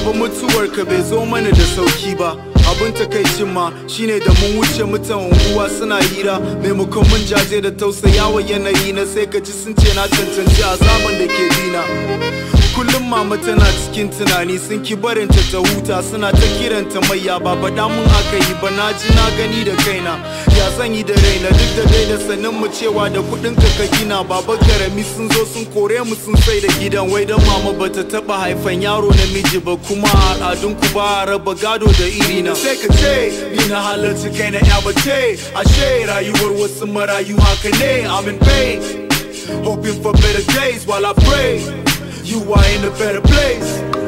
baba mutuwar ka bai zo mana da sauki ba abin takaicin ma shine da mun wuce mutan unguwa suna hira maimakon mun jaje da tausayawa yanayi na sai ka ji sun ce na cancanci azaban da ke dina kullum mama tana cikin tunani sun ki barinta ta huta suna ta kiranta mayya ba faɗa mun aka yi ba na ji na gani da kaina ya zan yi da raina duk da dai da sanin mu cewa da kuɗin ka ka gina baba karami sun zo sun kore mu sun sai da gidan wai dan mama bata taba haifan yaro namiji ba kuma a al'adun ku ba a raba gado da iri na sai ka ce ni na halarci kai na ya bace ashe rayuwar wasu marayu haka ne I'm in pain hoping for better days while I pray you are in a better place